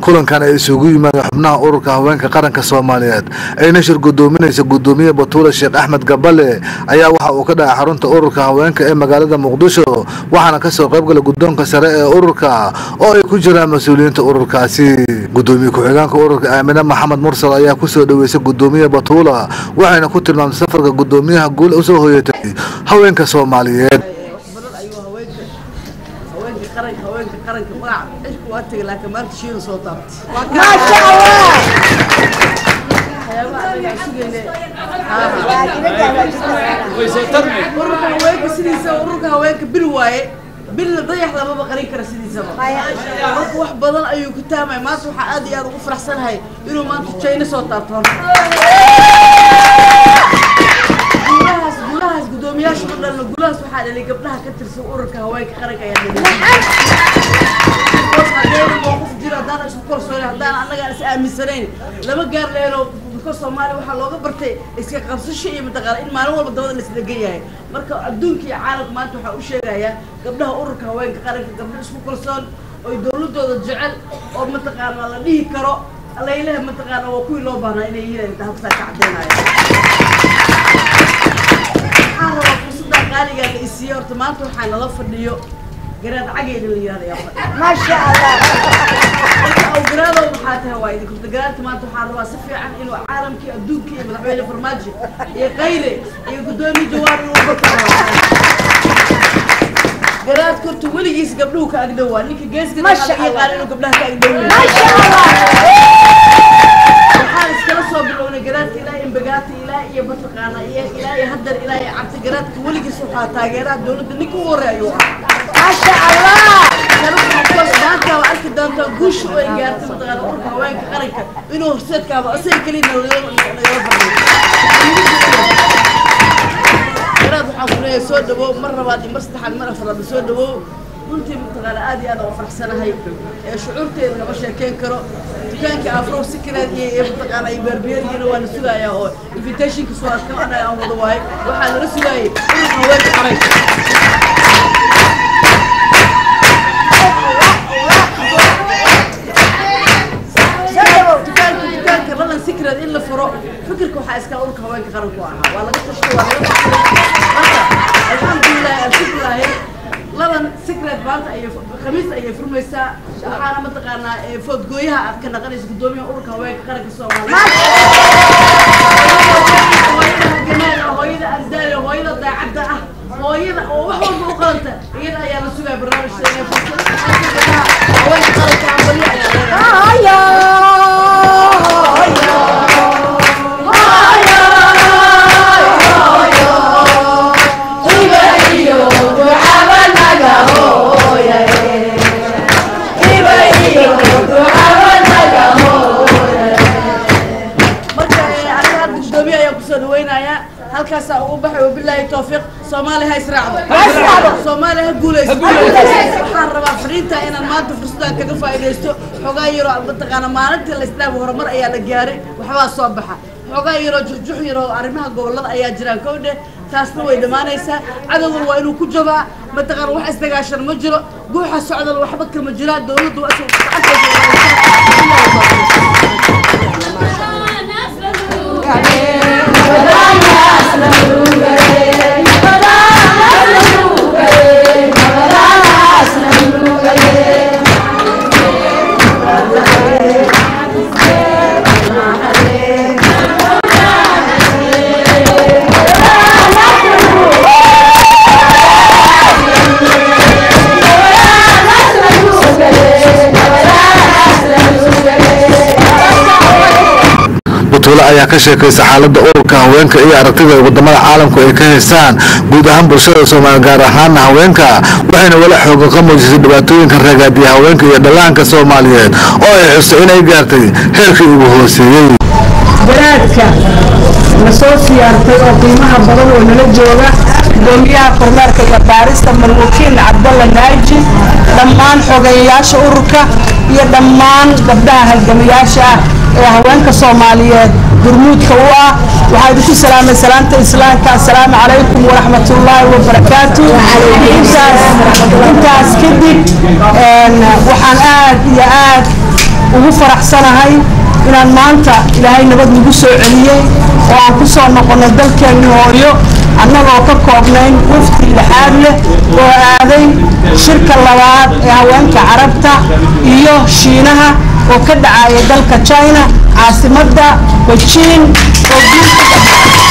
kulankan ay isugu yimaadeen xubnaha ururka haweenka qaranka soomaaliyeed ayna shir gudoominaysa gudoomiye batuule sheekh axmed gabale ayaa waxa uu ka dhacay xarunta ururka haweenka ee magaalada muqdisho waxaana kasoo qaybgala guddoonka sare ee ururka oo ay ku jiraan mas-uuliyiinta ururkaasi gudoomiye ku-xigeenka ururka aamine maxamed mursal ayaa kusoo dhaweysay gudoomiye batuula waxayna ku tilmaamtay safarka gudoomiyaha guul usoo hoyatay haweenka soomaaliyeed badan ayuu haweenka haweenka qaranka haweenka qaranka magaca xilku waa tegay laakiin maanta shiina soo taabtay maasha allah waxyaabaha anaga aan sugayne ururka haweenka sidiisa ururka haweenka bil waaye bilna dayax lamaba qarin kara sidiisaba marka wax badan ayuu ku taamay maanta waxaa aad iyo aad ugu faraxsanahay inuu maanta jayna soo taabto horta guulahaas guulahaas guddoomiyaasha u dhalna guulahaas waxaa dhalay gabdhaha ka tirsan ururka haweenka qaranka ayaa dhalay haddayna mowqif jiro haddaan isku kalsoonay haddaan annagaan is aaminsanayn lama gaar leheno because soomaaliya waxaa looga bartay iska qabsasho iyo mataqaana in maalin walba dabada laisdegan yahay marka adduunka iyo caalamka maanta waxaa u sheegayaa gabdhaha ururka haweenka qaranka gabdho isku kalsoon oo dowladooda jecel oo mataqaana la dhihi karo laylaha mataqaana waa kuwii loo baahnaa inay yihiin inta habsaa ka caddeynaya waxaan rabaa fursadda qaaligaa la isiiyey horta maanta waxaa nala fadhiyo garaad cageyna la yihahda ayaa fadhiya maasha allah marka awgaraadow maxaa tahay waa idin kurta garaadka maanta waxaan rabaa si fiican inuu caalamkii adduunkii iyo madaxweyne farmaajo iyo qayle iyo guddoomiye jawaar inuu bakaro garaad korta weligiis gabdhuhu ka agdhowaa ninka geeska Masha laga yaqaan inuu gabdhaha ka agdhow maasha allah waxaan iskala soo bilownay garaadka ilaa imbagaata ilaa iyo mataqaana iyo ilaa iyo haddar ilaa iyo cabdi garaadka weligiis waxaa taageeraha dowladda ninka ugu horeeya waa maasha allah maanta waa arki doontaa guusha oo ay gaartay mataqaana ururka haweenka qaranka inuu horseedkaaba asaga keliya nagala nagala fadhiyo garaad waxaan ku leeyahay soo dhawow mar labaad iyo mar saddexaad mar afraad soo dhawow runtii mataqaana aad iyo aad aan u faraxsanahay ee shucuurteeda lama sheekeyn karo dukaanka afrow sikireed iyo iyo mataqaana iyo beerbeerigina waana sugayaa oo invitationka soo adka anaga aan wada waayo waxaa nala sugaayay ururka haweenka qaranka dukaanka dukaanka lalan secret in la furo fikirka waxaa iskala urka haweenka qaranku ahaa waa laga tashtay waa laga tashtay marka alxamdulilahi alshukrilahi laban secret maanta ayay khamiis ayay furmaysaa waxaana mataqaanaa ee foodgooyaha aad ka naqanaysa guddoomiyaha ururka haweenka qaranka soomaaliya hooyada halgamaada hooyada andaale hooyada daacadda ah hooyada oo wax walba u qalanta iyada ayaa la sugaya barnaamijka inay furto haweenka qaranka ambaliyo ayaa leedahay haya marka aniga hadda guddoomiye ayaan kusoo dhaweynayaa halkaasaa ugu baxay wabilaahi tawfiiq soomaali ha israacdo soomaali ha guulaysto waxaan rabaa fariinta inaan maanta fursaddan kaga faa'iidaysto xogaa yaroo mataqaana maalintii la islaam horumar ayaa la gaaray waxbaa soo baxa xogaa yaroo juxjux yaroo arrimaha gobollada ayaa jiraan kowdhe taasna way dhammaanaysaa cadowgan waa inuu ku jabaa mataqaana wax isdagaashan ma jiro guuxa socdal waxba kama jiraan dowladdu waa isku batuule ayaa ka sheekaysa xaaladda ururka haweenka iyo aragtida wadamada caalamku ay ka haystaan guud ahaan bulshada soomaaliya gaar ahaana haweenka waxayna wala xooga ka muujisay dhibaatooyinka ragaadiya haweenka iyo dhallaanka soomaaliyeed oo ay xustay inay gaartay heerkii ugu hooseeyey garaadka na soo siyaartay oo qiimaha badan oo nala jooga gudoomiyaha kormeerka iyo baarista marwakiil cabdalla naaji dhammaan xogeeyayaasha ururka iyo dhammaan gabdhaha halgamayaasha ah ee haweenka soomaaliyeed gurmuudka u ah waxaa idinku salaamay salaanta islaamka assalaamu calaykum waraxmatullaahi wabarakaatu intaas intaas kadib een, waxaan aad iyo aad ugu faraxsanahay inaan maanta ilaahay nabad nagu soo celiyey oo aan ku soo noqonno dalkeenni hooyo annagoo ka koobnayn wafti lixaad leh oo aaday shirka labaad ee haweenka carabta iyo shiinaha oo ka dhacaya dalka china caasimadda bejiin oo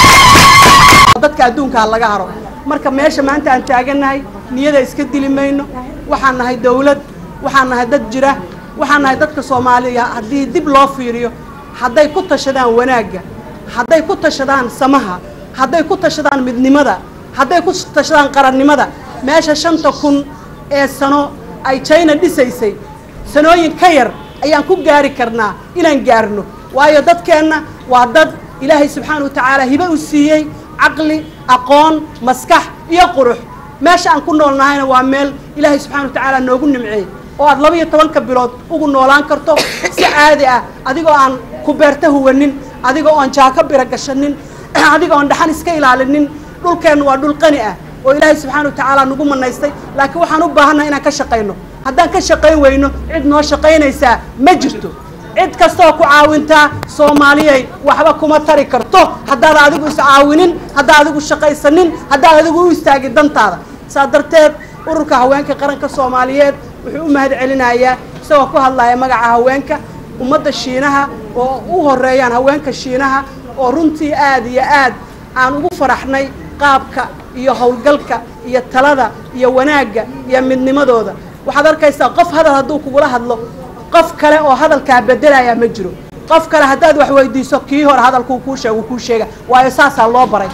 dadka adduunkaa laga haro marka meesha maanta aan taagannahay niyada iska dili mayno waxaan nahay dawlad waxaan nahay dad jira waxaan nahay dadka soomaaliya haddii dib loo fiiriyo hadday ku tashadaan wanaagga hadday ku tashadaan samaha hadday ku tashadaan midnimada hadday ku tashadaan qarannimada meesha shanta kun ee sano ay china dhisaysay sanooyin ka yar ayaan ku gaari karnaa inaan gaarno waayo dadkeenna waa dad ilaahay subxaana wa tacaala hibe u siiyey caqli aqoon maskax iyo qurux meesha aan ku nool nahayna waa meel ilaahay subxana wa tacaala noogu nimceeyey oo aad laba iyo tobanka bilood ugu noolaan karto si caadi ah adigoo aan ku beerta huwanin adigoo oon jaako bira gashanin adigoo oon dhaxan iska ilaalinin dhulkeennu waa dhul qani ah oo ilaahay subxaana wa tacaala nagu manaystay laakiin waxaan u baahannaha inaan ka shaqayno haddaan ka shaqayn weyno cid noo shaqaynaysaa ma jirto cid kastaoo ku caawintaa soomaaliyay waxba kuma tari karto haddaad adigu iscaawinin haddaad adigu shaqaysanin haddaad adigu u istaagin dantaada saa darteed ururka haweenka qaranka soomaaliyeed wuxuu u mahad celinayaa isagoo ku hadlaya magaca haweenka ummadda shiinaha oo u horeeyaan haweenka shiinaha oo runtii aad iyo aad aan ugu faraxnay qaabka iyo howlgalka iyo talada iyo wanaagga iyo midnimadooda waxaad arkaysaa qof hadal hadduu kugula hadlo qof kale oo hadalkaa bedelayaa ma jiro qof kale haddaad wax weydiiso kii hore hadalkuu kuu sheeg uu kuu sheega waayo saasaa loo baray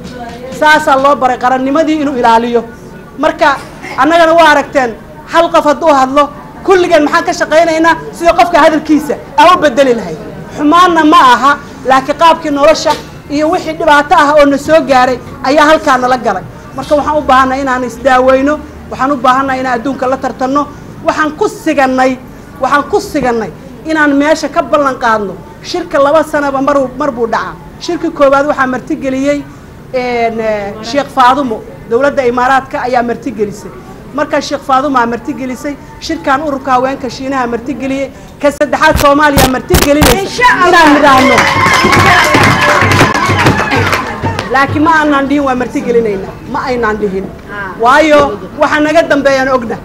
saasaa loo baray qarannimadii inuu ilaaliyo marka annagana waa aragteen hal qof hadduu hadlo kulligeen maxaan ka shaqaynaynaa sidii qofka hadalkiisa aan u bedeli lahayd xumaanna ma aha laakiin qaabkii nolosha iyo wixii dhibaato ah oo na soo gaaray ayaa halkaa nala galay marka waxaan u baahannahay inaan isdaaweyno waxaan u baahannahay inaan adduunka la tartanno waxaan ku sigannay waxaan ku sigannay inaan meesha ka ballan qaadno shirka laba sanaba mar mar buu dhacaa shirka koowaad waxaa martigeliyey sheekh faadumo dowladda imaaraadka ayaa martigelisay markaa sheekh faadumaa martigelisay shirkan ururka haweenka shiinaha martigeliyey ka saddexaad soomaaliya martigelinaysa inaan nidhaahno laakiin ma aanaan dhihin waa martigelinayna ma aynaan dhihin waayo waxa naga dambeeyaan ogna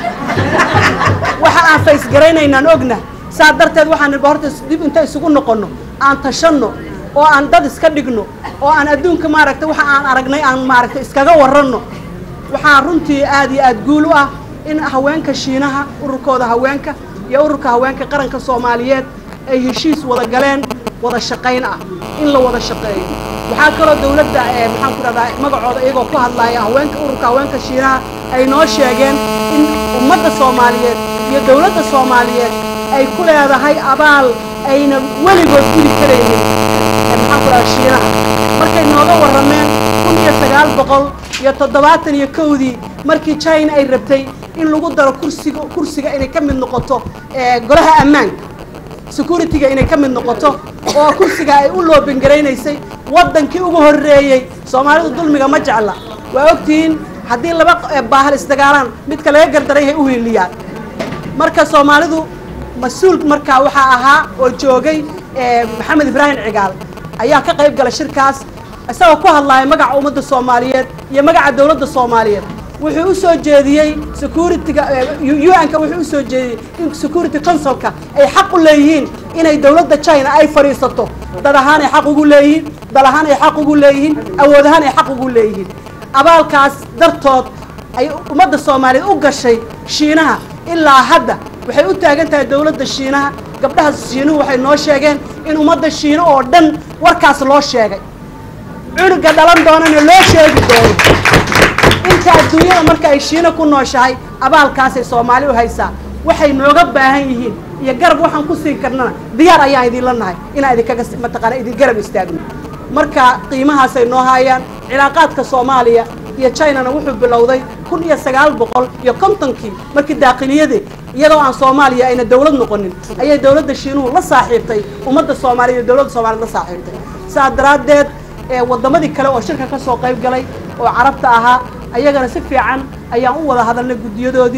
waxa aan faysgaraynaynaan ogna saa darteed waxaan nidhi horta dib inta isugu noqonno aan tashanno oo aan dad iska dhigno oo aan adduunka maaragtay waxa aan aragnay aan maaragtay iskaga warranno waxaa runtii aad iyo aad guul u ah in haweenka shiinaha ururkooda haweenka iyo ururka haweenka qaranka soomaaliyeed ay heshiis wada galeen wada shaqayn ah in la wada shaqeeyo waxaa kaloo dawladda maxaan ku dhahdaa magacooda iyagoo ku hadlaya haweenka ururka haweenka shiinaha ay noo sheegeen in ummadda soomaaliyeed iyo dawladda soomaaliyeed ay ku leedahay abaal ayna weligood gudi karaynin maxaan ku dhahdaa shiinaha markay nooga warrameen kun iyo sagaal boqol iyo toddobaatan iyo kowdii markii china ay rabtay in lagu daro kursiga kursiga inay ka mid noqoto golaha ammaanka security-ga inay ka mid noqoto oo kursiga ay u loobingaraynaysay waddankii ugu horreeyey soomaalidu dulmiga ma jecla waa ogtihiin haddii laba baahal isdagaalaan midka laga gardaran yahay u hiiliyaan marka soomaalidu mas-uul markaa waxaa ahaa oo joogay maxamed ibraahim cigaal ayaa ka qayb gala shirkaas isagoo ku hadlaya magaca ummadda soomaaliyeed iyo magaca dawladda soomaaliyeed wuxuu u soo jeediyey security-ga u-n-ka wuxuu usoo jeediyey in security councilka ay xaq u leeyihiin inay dawladda china ay fadhiisato dad ahaan ay xaq ugu leeyihiin dal ahaan ay xaq ugu leeyihiin awood ahaan ay xaq ugu leeyihiin abaalkaas dartood ay ummadda soomaaliyeed u gashay shiinaha ilaa hadda waxay u taagan tahay dawladda shiinaha gabdhaha shiinuhu waxay noo sheegeen in ummadda shiino oo dhan warkaas loo sheegay cunuga dhalan doonana loo sheegi doono inta adduunyada marka ay shiino ku nooshahay abaalkaasay soomaali u haysaa waxay nooga baahan yihiin iyo garab waxaan ku siin karnana diyaar ayaan idinla nahay inaan idinkaga mataqaana idin garab istaagno marka qiimahaasay noo haayaan cilaaqaadka soomaaliya iyo chinana wuxuu bilowday kun iyo sagaal boqol iyo kontonkii markii daaqiliyadii iyadoo aan soomaaliya ayna dawlad noqonin ayay dawladda shiinuhu la saaxiibtay ummadda soomaaliya iyo dawladda soomaaliyed la saaxiibtay saas daraaddeed waddamadii kale oo shirka ka soo qayb galay oo carabta ahaa ayagana si fiican ayaan u wada hadalnay guddiyadoodii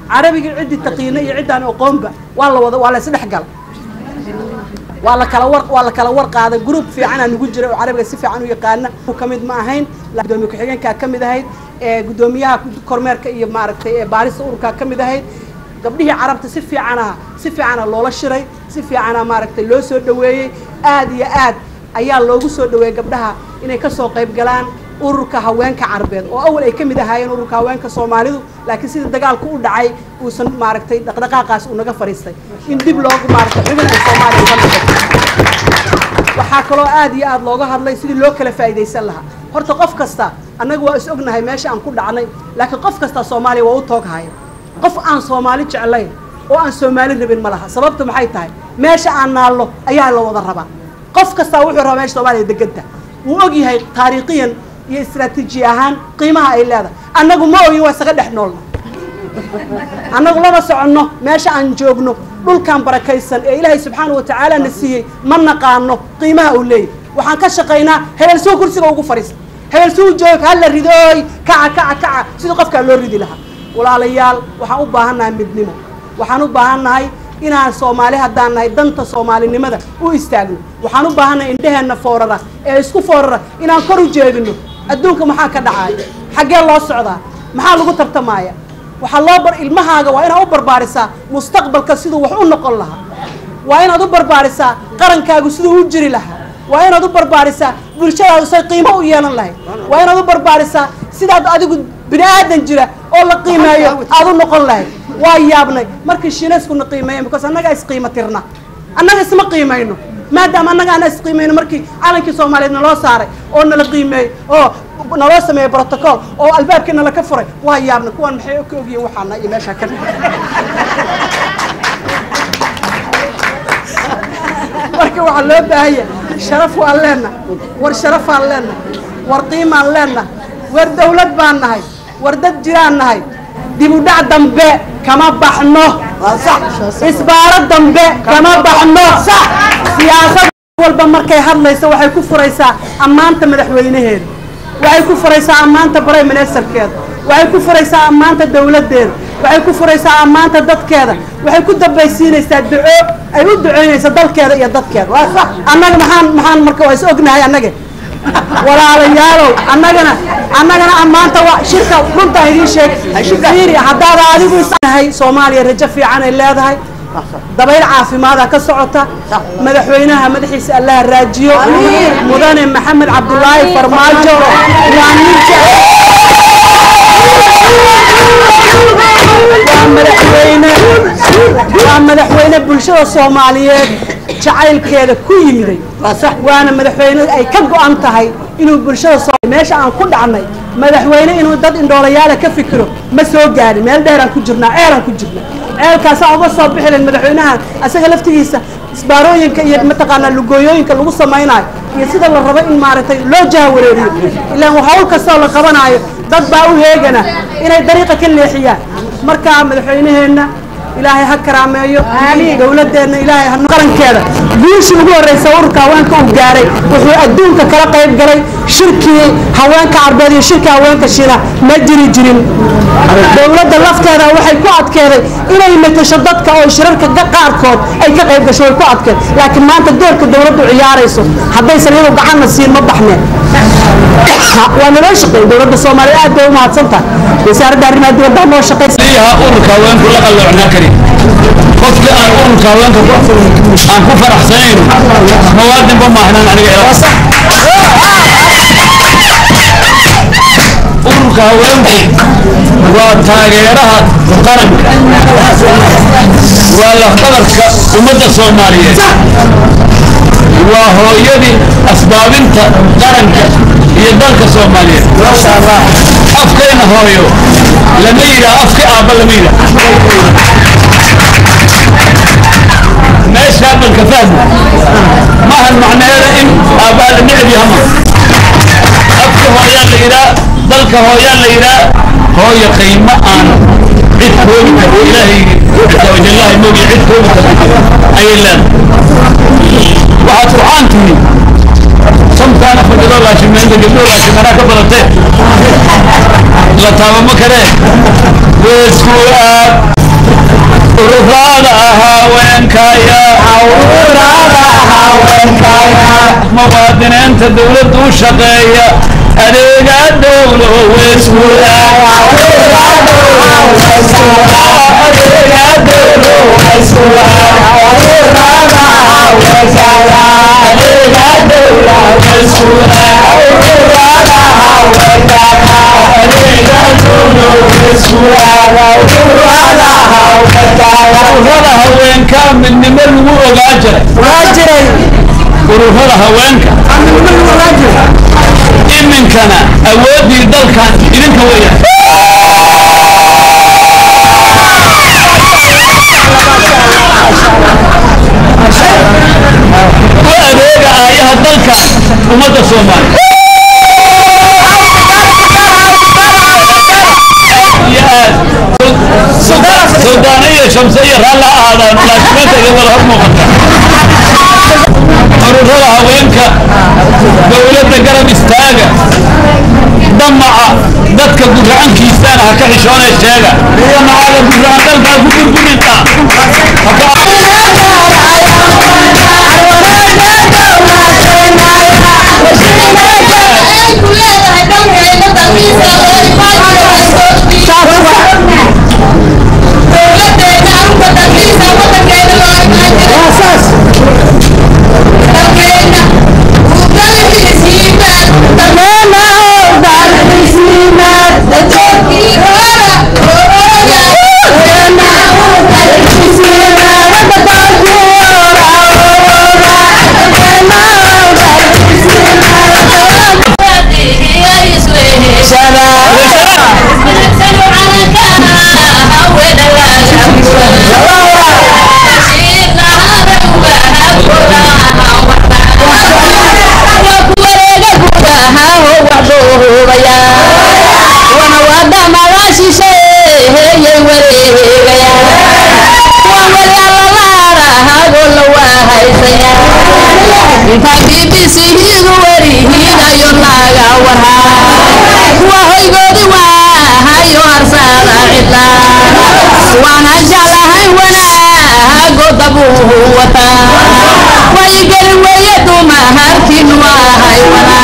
carabigii ciddii taqiina iyo ciddaan aqoonba waa la wada waa la isdhexgal waa la kala war waa la kala war qaaday group fiicanaa nugu jira oo carabiga si fiican u yaqaana ka mid ma ahayn gudoomiye ku-xigeenkaa ka mid ahayd ee gudoomiyaha kormeerka iyo maaragtay ee baarista ururkaa ka mid ahayd gabdhihii carabta si fiicana si fiicana loola shiray si fiicana maaragtay loo soo dhaweeyey aad iyo aad ayaa loogu soo dhaweeyey gabdhaha inay kasoo qayb galaan ururka haweenka carabeed oo awal ay ka mid ahaayeen ururka haweenka soomaalidu laakiin sida dagaalku u dhacay uusan maaragtay dhaqdhaqaaqaas uu naga fariistay in dib loogu maaragtay xubin ay soomaaliya uga noqoto waxaa kaloo aad iyo aad looga hadlay sidii loo kala faa'iidaysan lahaa horta qof kasta annaga waa is ognahay meesha aan ku dhacnay laakiin qof kasta soomaaliya waa u tooghaya qof aan soomaali jeclayn oo aan soomaali rabin ma laha sababta maxay tahay meesha aan naallo ayaa la wada rabaa qof kastaa wuxuu rabaa meesha soomaaliya deganta wuu og yahay taariikhiyan iyo istraatiiji ahaan qiimaha ay leedahay annagu ma ogin waa isaga dhex noolna annagu lama soconno meesha aan joogno dhulkan barakaysan ee ilaahay subxaana wa tacaala na siiyey ma naqaano qiimaha uu leeyahy waxaan ka shaqaynaa hebel suu kursiga ugu fadhiista hebel suu joog hala ridooy kaca kaca kaca sidii qofkaa loo ridi lahaa walaalayaal waxaan u baahan nahay midnimo waxaan u baahan nahay inaan soomaali haddaan nahay danta soomaalinimada u istaagno waxaan u baahan nahay indheheenna foorara ee isku foorara inaan kor u jeedino adduunka maxaa ka dhacaya xaggee loo socdaa maxaa lagu tartamaaya waxaa loo bar ilmahaaga waa inaad u barbaarisaa mustaqbalka siduu wax u noqon lahaa waa inaad u barbaarisaa qarankaagu siduu u jiri lahaa waa inaad u barbaarisaa bulshadaadu say qiimo u yeelan lahayd waa inaad u barbaarisaa sidaad adigu bini aadan jira oo la qiimeeyo aad u noqon lahayd waa yaabnay markii shiinayskuna qiimeeyen because annagaa isqiimo tirna annaga isma qiimayno maadaama annaga aan isqiimayno markii calankii soomaaliyeed naloo saaray oo nala qiimeeyey oo naloo sameeyey protocol oo albaabkii nala ka furay waa yaabnay kuwan maxay ka ogyihiin waxaana iyo meeshaa ka marka waxaa loo baahanya sharaf waan leenna war sharafaan leenna war qiimaan leenna war dawlad baan nahay war dad jiraan nahay dib u dhac dambe kama baxno isbaaro dambe kama baxno siyaasad walba markay hadlayso waxay ku furaysaa ammaanta madaxweynaheeda waxay ku furaysaa ammaanta prime ministerkeeda waxay ku furaysaa ammaanta dawladdeeda waxay ku furaysaa ammaanta dadkeeda waxay ku dambaysiinaysaa duco ay u duceynaysa dalkeeda iyo dadkeeda annaga maxaan maxaan marka waa is ognahay annaga walaalayaalow annagana annagana ammaanta waa shirka runtaan idiin sheeg fiiri haddaada adigu isnahay soomaaliya rajo fiican ay leedahay dabayl caafimaada ka socota madaxweynaha madaxiisa allaha raajiyo mudane maxamed cabdulaahi farmaajo waa ninka waa madaxweyne waa madaxweyne bulshada soomaaliyeed jacaylkeeda ku yimiday waana madaxweyne ay ka go-an tahay inuu bulshada soo meesha aan ku dhacnay madaxweyne inuu dad indhoolayaala ka fikiro ma soo gaarin meel dheeraan ku jirnaa ceelaan ku jirna ceelkaasaa uga soo bixi lahayd madaxweynaha asaga laftigiisa isbaarooyinka iyo mataqaanaa lugooyooyinka lagu samaynayo iyo sida la rabo in maaragtay loo jahawareeriyo ilaan hawl kastoo la qabanaayo dad baa u heegana inay dariiqa ka leexiyaan markaa madaxweyneheenna ilaahay ha karaameeyo dawladeenna ilaahay ha qarankeeda guushii ugu horreysa ururka haweenka uu gaaray wuxuu adduunka kala qayb galay shirkii haweenka carbeed iyo shirkii haweenka shiina ma jiri jirin dawladda lafteeda waxay ku adkeeday inay matasho dadka oo shirarka qaarkood ay ka qayb gasho way ku adkeed laakiin maanta doorka dawladdu ciyaarayso haddaysan iyadu gacanna siin ma baxneen waa naloo shaqeey dawladda soomaaliya aad bay u mahadsan tahay wasaaradda arrimaha dibadda noo shaqeysa ururka haweenku la qalloocnaa karin qofkii aan ururka haweenka aan ku faraxsanayno mawaadinba maahnaan aniga ururka haweenku waa taageeraha qaranka waa lafdabarka ummadda soomaaliyeed waa hooyadii asbaabinta qaranka iyo dalka soomaaliyeed afkayna hooyo lama yidhaah afka aabba lama yidhaah meeshaa balka fahmo maahan macnaheeda in aabbaa la neceb yahama afka hooyaa la yidhaa dalka hooyaa la yidhaa hooyo qiimo aan cid koobi karo ilaahay casawajallahi moogi cid koobi karo ayay leedahay waxaad qur'aan tihi samtaana fadhidoo laashimeenta gabdhoo laashimanaa ka badatee la taabama karee weesku aad ururada haweenkaya muwaadiniinta dowladda u shaqeeya adeega dowlo weysguda ururada haweenka midnimo lagu ogaa jiray ururada haweenka iminkana awooddii dalkan idinka weeyaan u adeega aayaha dalka ummadda soomaaliya iyo aad suldaana iyo shamse iyo raalla ahaadaan laakiinta iyo wada hor muuqata ururada haweenka dowladda garab istaaga damaca dadka guracankiisana ha ka xishoone sheega damacaada guracan dalkaa ku burburinta bbchiidu werihiinayo naaga wahaa kuwa hoygoodi waahayo harsaada cidla waana jeclahay wanaago dabuu wataa waygeli weeye dumaharkin waahay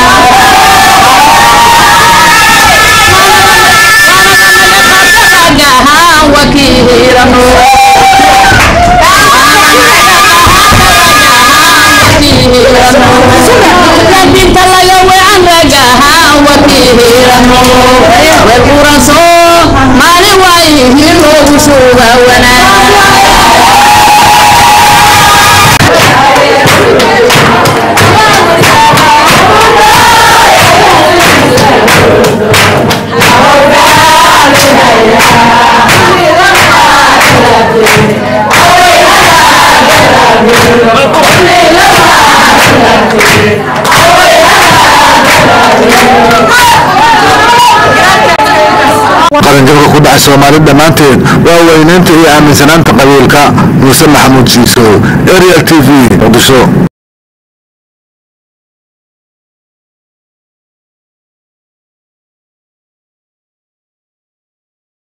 wanagahaan wakiirano dinta laga wecan ragahaan wakiirano weelquraso maalin waayihin loogu suuga wanaa qaranjabka ku dhacay soomaali dhammaanteed waa weynaynta iyo aaminsanaanta qabiilka muuse maxamuud shiiso ariel t v muqdisho